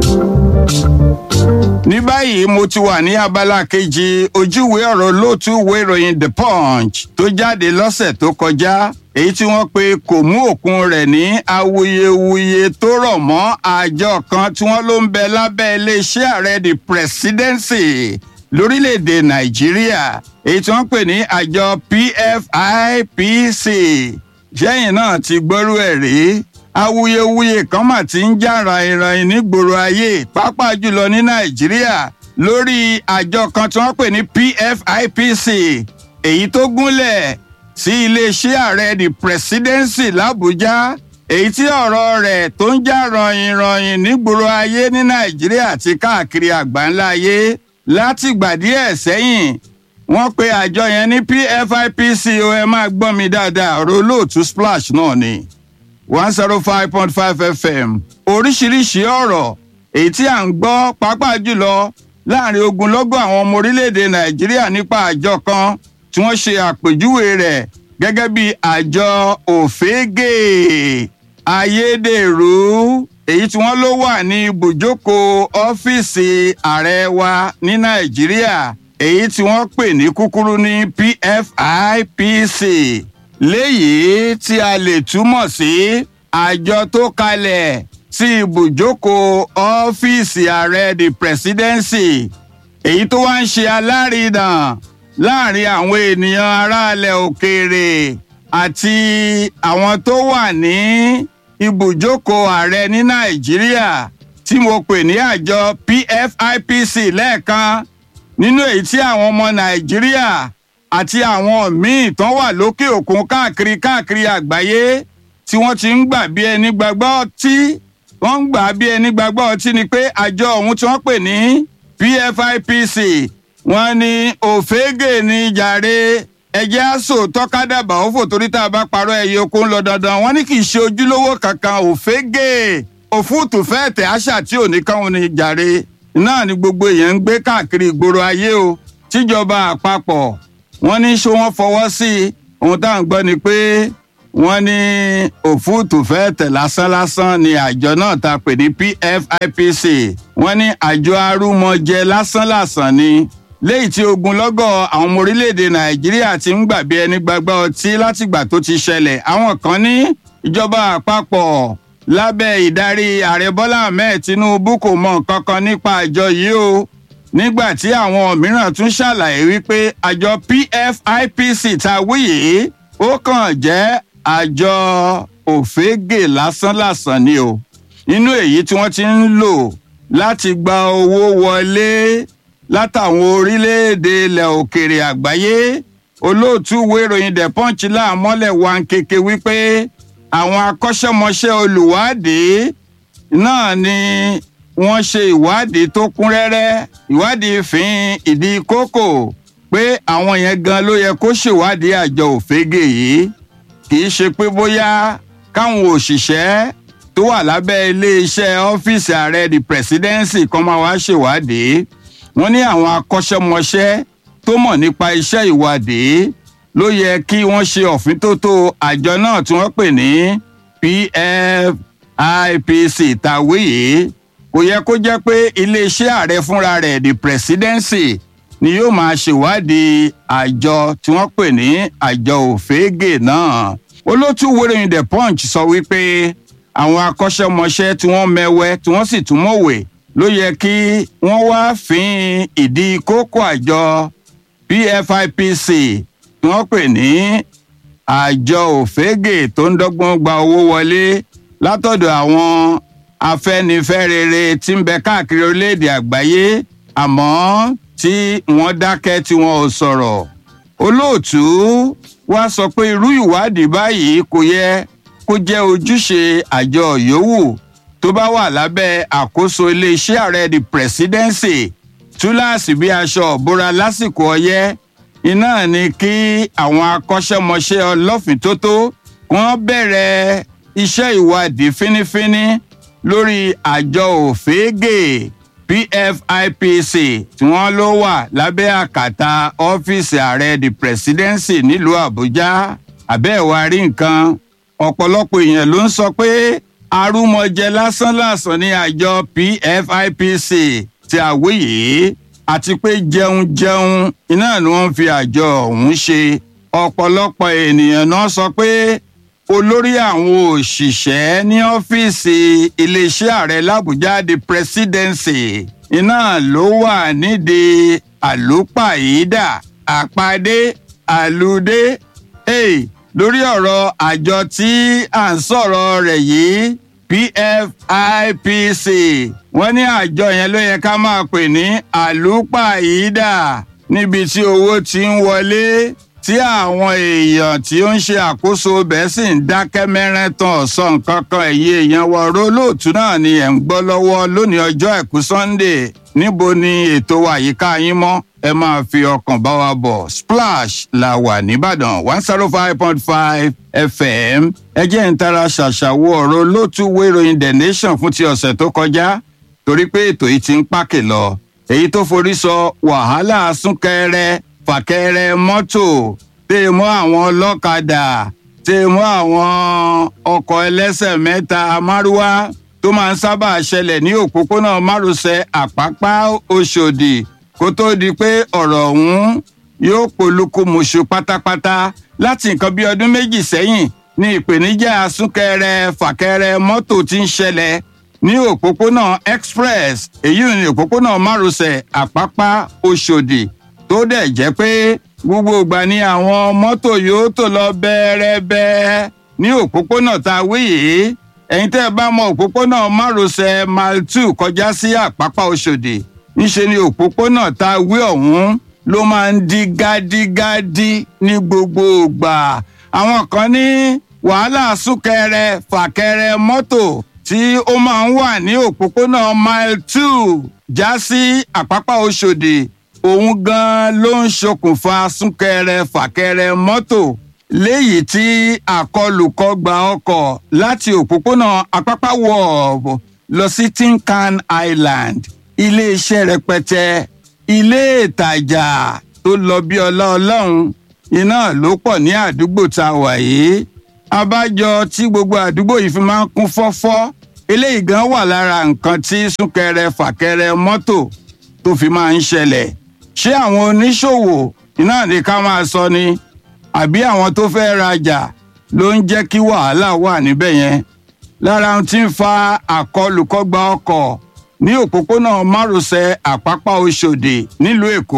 ní báyìí mo ti wà ní abala kejì ojúwe ọ̀rọ̀ lóòtú ìwé ìròyìn the punch tó jáde lọ́sẹ̀ tó kọjá èyí tí wọ́n pe kò mú òkun rẹ̀ ní awuyewuye tó rọ̀ mọ́ àjọ kan tí wọ́n ló ń bẹ lábẹ́ iléeṣẹ́ ààrẹ the presidency lórílẹ̀‐èdè nàìjíríà èyí tí wọ́n pè ní àjọ pfipc sẹ́yìn náà ti gbọ́rú ẹ̀ rí awuyewuye kan mà ti ń jà ràìnràìn nígboro ayé pàápàá jùlọ ní nàìjíríà lórí àjọ kan tí wọ́n pè ní pfipc èyí tó gúnlẹ̀ sí iléeṣẹ́ ààrẹ the presidency làbújá èyí tí ọ̀rọ̀ rẹ̀ tó ń jà ràìnràìn nígboro ayé ní nàìjíríà àti káàkiri àgbáńlá ayé látìgbà díẹ̀ sẹ́yìn wọ́n pe àjọ yẹn ní pfipc o ẹ máa gbọ́ mi dáadáa ọ̀rọ̀ olóòtú splash náà ni one zero five point five fm oríṣiríṣi ọ̀rọ̀ èyí tí à ń gbọ́ pàápàá jùlọ láàrin ogunlọ́gọ̀ àwọn ọmọ orílẹ̀-èdè nàìjíríà nípa àjọ kan tí wọ́n ṣe àpèjúwe rẹ̀ gẹ́gẹ́ bí àjọ òfégè ayédèrú èyí tí wọ́n ló wà ní ibùjókòó ọ́fíìsì ààrẹ wa ní nàìjíríà èyí tí wọ́n pè ní kúkúrú ní pfipc léyìí tí a lè túmọ̀ sí àjọ tó kalẹ̀ sí ibùjókòó ọ́fíìsì ààrẹ the presidency èyí tó wá ń ṣe alárinà láàrin àwọn ènìyàn aráàlẹ̀ òkèèrè àti àwọn tó wà ní ibùjókòó ààrẹ ní nàìjíríà tí mo pè ní àjọ pfipc lẹ́ẹ̀kan nínú èyí tí àwọn ọmọ nàìjíríà àti àwọn míì tán wà lókè òkun káàkiri káàkiri àgbáyé tí wọ́n ti ń gbà bí ẹni gbàgbọ́ ọtí wọ́n ń gbà bí ẹni gbàgbọ́ ọtí ni pé àjọ ọ̀hún tí wọ́n pè ní pfipc wọ́n ní òfégè ní jàre ẹjẹ́ àṣò tọ́kádàbà ó fò torí tá a bá parọ́ ẹyẹ oko ń lọ dandan wọ́n ní kì í ṣe ojúlówó kankan òfégè òfúùtù fẹ́ẹ̀ tẹ̀ àṣà tí ò ní káwọn ní jàre náà ni gbogbo èèyàn ń gbé káàkiri ìgboro ayé o tíjọba àpapọ̀ wọ́n ní ṣé wọ́n fọwọ́ sí i ohun tá à ń gbọ́ ni pé wọ́n ní òfúùtù fẹ́ẹ̀ tẹ̀ lásán lásán ni àjọ náà ta pè ní pfipc wọ́n ní àjọ arúmọjẹ lásán lásán ni léyìí tí ogunlọ́gọ̀ àwọn ọmọ orílẹ̀-èdè nàìjíríà ti ń gbàgbé ẹni gbàgbá ọtí látìgbà tó ti ṣẹlẹ̀ àwọn kan ní ìjọba àpapọ̀ lábẹ́ ìdarí ààrẹ bọ́lá ahmed tinubu kò mọ nǹkan kan nípa àjọ yìí o nígbà tí àwọn mìíràn tún ṣàlàyé wípé àjọ pfipc ta wí yìí ó kàn jẹ́ àjọ òfégè lásánlàsàn ni o nínú èyí tí wọ́n ti ń lò láti gba owó wọlé látàwọn orílẹ̀-èdè ilẹ̀ òkèèrè àgbáyé olóòtú ìwé ìròyìn the punch láàmọ́lẹ̀ wa ń kéke wípé àwọn akọ́ṣẹ́mọṣẹ́ olùwádìí náà ni wọ́n ṣe ìwádìí tó kún rẹ́rẹ́ ìwádìí fín ìdí kókò pé àwọn yẹn gan ló yẹ kó ṣèwádìí àjọ òfégè yìí kì í ṣe pé bóyá káwọn òṣìṣẹ́ tó wà lábẹ́ iléeṣẹ́ ọ́fíìsì ààrẹ the presidency kan máa wá ṣèwádìí wọ́n ní àwọn akọ́ṣẹ́mọṣẹ́ tó mọ̀ nípa iṣẹ́ ìwádìí ló yẹ kí wọ́n ṣe ọ̀fíntótó àjọ náà tí wọ́n pè ní pfipc tàwé yìí kò yẹ kó jẹ́ pé iléeṣẹ́ ààrẹ fúnra rẹ̀ the presidency ni yóò máa ṣèwádìí àjọ tí wọ́n pè ní àjọ òfégè náà olótú wéròyìn the punch sọ wípé àwọn akọ́ṣẹ́mọṣẹ́ tí wọ́n mẹ́wẹ́ tí wọ́n sì tún mọ̀wé ló yẹ kí wọ́n wá fín ìdí kókó àjọ pfipc tí wọ́n pè ní àjọ òfégè tó ń dọ́gbọ́n gba owó wọlé látọ̀dọ̀ àwọn afẹ́nifẹ́rere tí ń bẹ káàkiri orílẹ̀-èdè àgbáyé àmọ́ tí wọ́n dákẹ́ tí wọ́n ò sọ̀rọ̀ olóòtú wá sọ pé irú ìwádìí báyìí kò yẹ kó jẹ́ ojúṣe àjọ yòówù tó bá wà lábẹ́ àkóso iléeṣẹ́ ààrẹ the presidency túláàsì bí aṣọ òbúra lásìkò ọyẹ́ iná ni kí àwọn akọ́ṣẹ́mọṣẹ́ ọlọ́fìntótó wọ́n bẹ̀rẹ̀ iṣẹ́ ìwádìí fínífíní lórí àjọ òfégè pfipc tí wọ́n ló wà lábẹ́ àkàtà ọ́fíìsì ààrẹ the presidency nílùú àbújá àbẹ́ẹ̀wá rí nǹkan ọ̀pọ̀lọpọ̀ èèyàn ló ń sọ pé arúmọjẹ lásánlàsàn ní àjọ pfipc tí a wí yìí àti pé jẹun jẹun iná ni wọ́n fi àjọ ọ̀hún ṣe ọ̀pọ̀lọpọ̀ ènìyàn náà sọ pé olórí àwọn òṣìṣẹ́ ní ọ́fíìsì iléeṣẹ́ ààrẹ làbújá the presidency iná ló wà nídìí àlùpàyídà àpàdé àlùdé hey, lórí ọ̀rọ̀ àjọ tí à ń sọ̀rọ̀ rẹ̀ yìí pfipc wọ́n ní àjọ yẹn ló yẹ ká máa pè ní àlùpàyídà níbi tí owó ti ń wọlé tí àwọn èèyàn tí ó ń ṣe àkóso bẹ́ẹ̀ sì ń dákẹ́ mẹ́rẹ́tàn ọ̀sán nǹkan kan ẹ̀yìn èèyàn wọ rólóòtú náà ni ẹ̀ ń gbọ́ lọ́wọ́ lónìí ọjọ́ àìkú sunday níbo ni ètò àyíká yín mọ́ ẹ máa fi ọkàn bá wa bọ̀ splash la wà nìbàdàn one zero five point five fm ẹ jẹ́ ń tara ṣàṣàwọ̀ ọ̀rọ̀ lótú wéròyìn the nation fún ti ọ̀sẹ̀ tó kọjá torí pé ètò yìí ti ń pàkè lọ èyí tó forí sọ wàhálà súnkẹrẹ fàkẹrẹ mọ́tò tẹ mọ́ àwọn ọlọ́kadà tẹ mọ́ àwọn ọkọ̀ ẹlẹ́sẹ̀ mẹ́ta márúwá tó máa ń sábà ṣẹlẹ̀ ní òpópónà márosẹ̀ àpápá oṣòdì kó tó di pé ọ̀rọ̀ ọ̀hún yóò polúkúmuṣu pátápátá láti nǹkan bí ọdún méjì sẹ́yìn ní ìpèníjà súnkẹrẹ fàkẹrẹ mọ́tò ti ń ṣẹlẹ̀ ní òpópónà express èyí ní òpópónà márosẹ̀ àpápá oṣòdì tó dẹ̀ jẹ́ pé gbogbo ìgbà ni àwọn mọ́tò yóò tó lọ bẹ́ẹ̀rẹ́bẹ́ ní òpópónà tá a wí yìí ẹ̀yin tẹ́ ẹ bá mọ òpópónà márosẹ̀ mile two kọjá sí àpápá oṣòdì ńṣe ni òpópónà tá a wí ọ̀hún ló máa ń di gádígádí ní gbogbo ìgbà àwọn kan ní wàhálà súnkẹrẹ fàkẹrẹ mọ́tò tí ó máa ń wà ní òpópónà mile two já sí àpápá oṣòdì òun gan ló ń ṣokùnfà súnkẹrẹ fàkẹrẹ mọ́tò léyìí tí àkọlùkọgba ọkọ̀ láti òpópónà apápá wọ̀ọ̀bù lọ sí tinkan island iléeṣẹ́ rẹpẹtẹ ilé ìtajà tó lọ bí ọlá ọlọ́run iná ló pọ̀ ní àdúgbò tá a wà yìí abájọ tí gbogbo àdúgbò yìí fi máa ń kún fọ́fọ́ eléyìí gan wà lára nǹkan tí súnkẹrẹ fàkẹrẹ mọ́tò tó fi máa ń ṣẹlẹ̀ ṣé àwọn oníṣòwò iná ní ká máa sọ ni àbí àwọn tó fẹ́ rajà ló ń jẹ́ kí wàhálà wà níbẹ̀ yẹn lára ohun tí ń fa àkọlùkọgba ọkọ̀ ní òpópónà márosẹ̀ àpápá oṣòdì nílùú èkó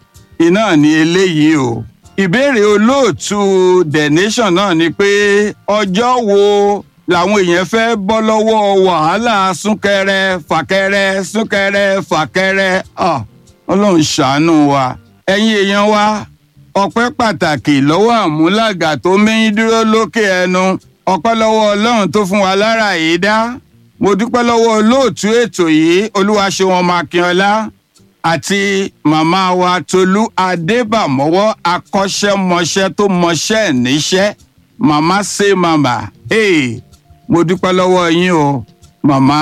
iná ní eléyìí o ìbéèrè olóòtú the nation náà ni pé ọjọ́ wo làwọn èèyàn fẹ́ bọ́ lọ́wọ́ wàhálà súnkẹrẹ fàkẹrẹ súnkẹrẹ fàkẹrẹ ah ọlọ́run ṣàánú wa ẹ̀yin èèyàn wa ọpẹ́ pàtàkì lọ́wọ́ àmúlàgà tó mẹ́yìn dúró lókè ẹnu ọpẹ́ lọ́wọ́ ọlọ́run tó fún wa lára yìí dá mo dúpẹ́ lọ́wọ́ olóòtú ètò yìí olúwaṣẹ́wọ̀n makínọlá àti màmá wa tolú adébàmọ́wọ́ akọ́ṣẹ́mọṣẹ́ tó mọṣẹ́ níṣẹ́ màmá ṣe màmá hey, mo dúpẹ́ lọ́wọ́ yín o màmá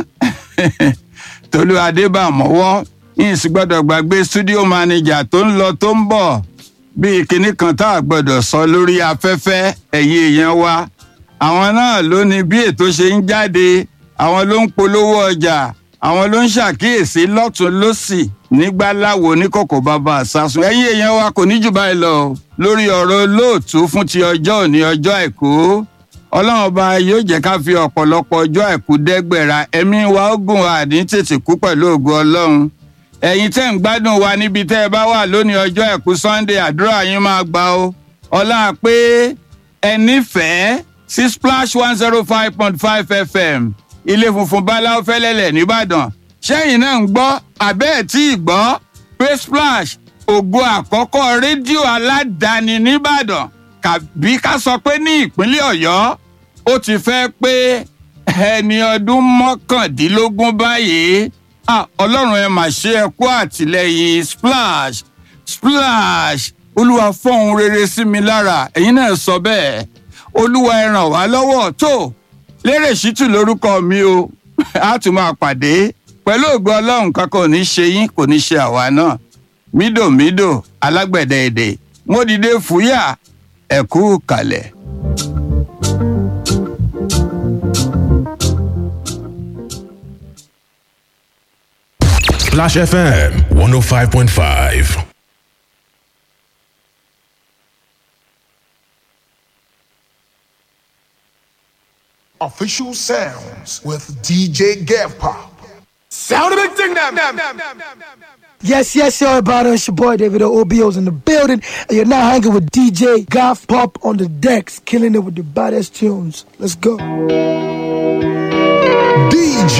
tolú adébàmọ́wọ́ yín sì gbọ́dọ̀ gbàgbé studio manager tó ń lọ tó ń bọ̀ bíi kinní kan tá a gbọ́dọ̀ sọ lórí afẹ́fẹ́ ẹ̀yin èèyàn wa àwọn náà ló ní bí ètò ṣe ń jáde àwọn ló ń polówó ọjà àwọn ló ń ṣàkíyèsí lọ́tún lọ́sì nígbà láwo oníkòkò bàbá àsásùn ẹ̀yin èèyàn wa kò ní jù báyìí lọ lórí ọ̀rọ̀ olóòtú fún ti ọjọ́ òní ọjọ́ àìkú ọlọ́run ọba yóò jẹ́ ká fi ọ̀pọ̀lọpọ̀ ọjọ́ àìkú dẹ́gbẹ̀ra ẹ̀mí wa ó gùn àní tètè kú pẹ̀lú ògo ọlọ́run ẹ̀yin tẹ́ ń gbádùn wa níbi tẹ́ ẹ bá wà lónìí ọjọ́ ẹ̀kú sunday àdúrà yín máa gbà ó ọlá pé ẹ nífẹ̀ẹ́ sí splash one zero five point five fm ilé funfun báláwo fẹ́lẹ́lẹ̀ nìbàdàn ṣẹ́yìn náà ń gbọ́ àbẹ́ ẹ̀ tí ì gbọ́ pé splash ògo àkọ́kọ́ rédíò aládàáni nìbàdàn kàbí ká sọ pé ní ìpínlẹ̀ ọ̀yọ́ ó ti fẹ́ pé ẹni ọdún mọ́kàndínlógún báyìí ah ọlọ́run ẹ mà ṣe ẹ kú àtìlẹyìn splash splash olúwa fọ́hun rere sí mi lára ẹ̀yin náà sọ bẹ́ẹ̀ olúwa ẹ ràn wá lọ́wọ́ tó lérè ṣítù lórúkọ mi o a tún máa pàdé pẹ̀lú ògo ọlọ́run kankan ò ní ṣe yín kò ní ṣe àwa náà mídòmídò alágbẹ̀dẹ èdè mo dìde fúyà ẹ̀kú kalẹ̀. Splash FM 105.5. Official sounds with DJ Gav Pop. Sound a big thing them. Yes, yes, y'all about it. It's your boy David OBO's in the building, and you're now hanging with DJ Goth Pop on the decks, killing it with the baddest tunes. Let's go.